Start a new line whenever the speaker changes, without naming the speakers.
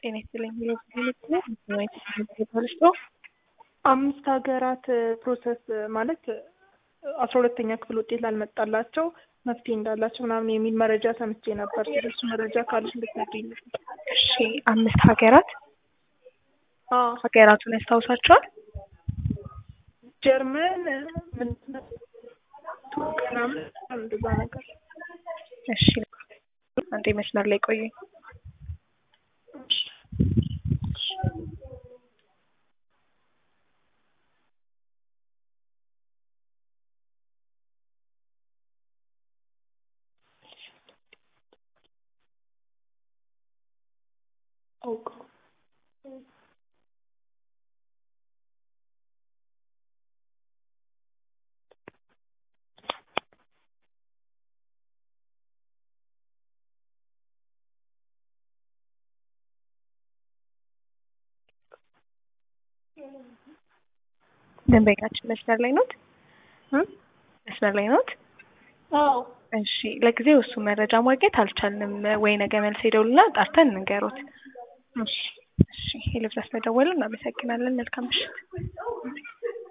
ጤና ይስጥልኝ ብሎ
አምስት ሀገራት ፕሮሰስ ማለት አስራ ሁለተኛ ክፍል ውጤት ላልመጣላቸው መፍትሄ እንዳላቸው ምናምን የሚል መረጃ ሰምቼ ነበር። ስለሱ መረጃ ካለች እንድትነግሪኝ ነበር።
እሺ አምስት ሀገራት
አዎ
ሀገራቱን ያስታውሳቸዋል?
ጀርመን ምንድን ነው ቱርክ ምናምን እንደዛ ነገር።
እሺ አንዴ መስመር ላይ ቆዩኝ።
አውቀው
ደንበኛችን መስመር ላይ ኖት? መስመር ላይ ኖት?
አዎ
እሺ ለጊዜው እሱ መረጃ ማግኘት አልቻልንም። ወይ ነገ መልስ ሄደውልና ጣርተን እንንገሮት።
እሺ
እሺ የልብስ መደወሉ እናመሰግናለን። መልካም ምሽት።